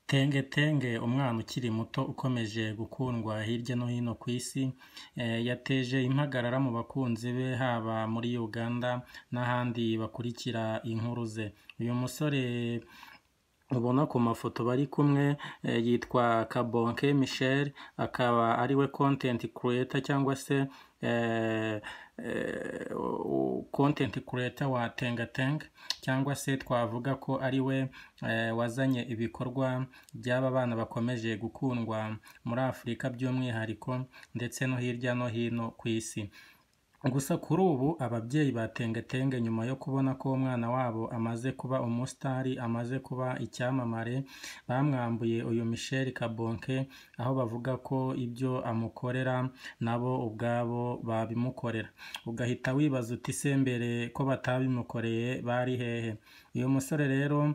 Tenge Tenge umwana ukiri muto ukomeje gukundwa hirya no hino ku isi, yateje impagarara mu bakunzi be haba muri Uganda n'ahandi bakurikira inkuru ze. Uyu musore ubona ku mafoto bari kumwe yitwa Kabonke Michel, akaba ari we content creator cyangwa se content creator wa Tenga Tenga cyangwa se twavuga ko ari we wazanye ibikorwa by'aba bana bakomeje gukundwa muri Afurika by'umwihariko ndetse no hirya no hino ku isi. Gusa kuri ubu ababyeyi ba Tenge Tenge nyuma yo kubona ko umwana wabo amaze kuba umusitari, amaze kuba icyamamare, bamwambuye uyu Michel Kabonke, aho bavuga ko ibyo amukorera nabo ubwabo babimukorera. Ugahita wibaza uti ese mbere ko batabimukoreye bari hehe? Uyu musore rero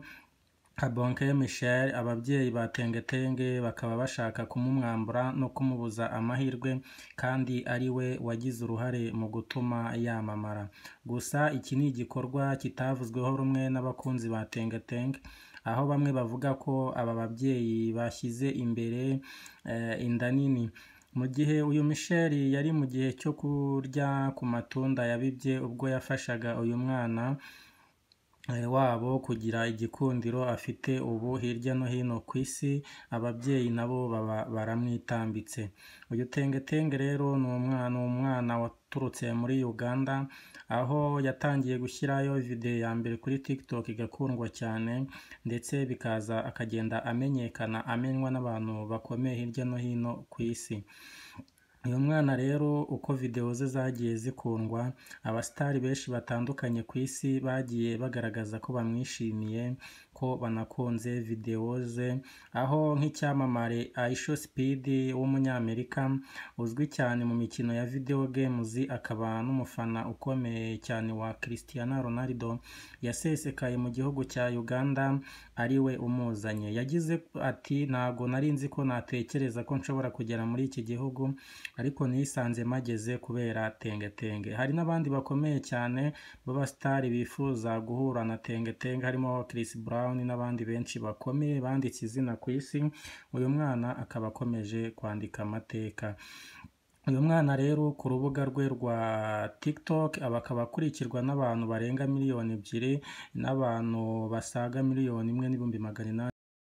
Kabonke Michel ababyeyi ba Tenge Tenge bakaba bashaka kumumwambura no kumubuza amahirwe kandi ari we wagize uruhare mu gutuma yamamara. Gusa iki ni igikorwa kitavuzweho rumwe n'abakunzi ba Tenge Tenge, aho bamwe bavuga ko aba babyeyi bashyize imbere inda nini. Mu gihe uyu Michel yari mu gihe cyo kurya ku matunda yabibye ubwo yafashaga uyu mwana wabo kugira igikundiro afite ubu hirya no hino ku isi, ababyeyi nabo baba baramwitambitse. Uyu Tenge Tenge rero ni umwana, umwana waturutse muri Uganda, aho yatangiye gushyirayo videwo ya mbere kuri TikTok igakundwa cyane ndetse bikaza akagenda amenyekana, amenywa n'abantu bakomeye hirya no hino ku isi. Uyu mwana rero uko videwo ze zagiye zikundwa, abasitari benshi batandukanye ku isi bagiye bagaragaza ko bamwishimiye, ko banakunze videwo ze, aho nk'icyamamare Aisho Speed w'umunyamerika uzwi cyane mu mikino ya videwo games, akaba n'umufana ukomeye cyane wa Cristiano Ronaldo, yasesekaye mu gihugu cya Uganda ari we umuzanye. Yagize ati ntabwo nari nzi ko natekereza ko nshobora kugera muri iki gihugu ariko nisanze mageze kubera Tenge Tenge. Hari n'abandi bakomeye cyane b'abasitari bifuza guhura na Tenge Tenge harimo Chris Brown n'abandi benshi bakomeye banditse izina ku isi, uyu mwana akaba akomeje kwandika amateka. Uyu mwana rero ku rubuga rwe rwa TikTok akaba akurikirwa n'abantu barenga miliyoni ebyiri n'abantu basaga miliyoni imwe n'ibihumbi magana inani.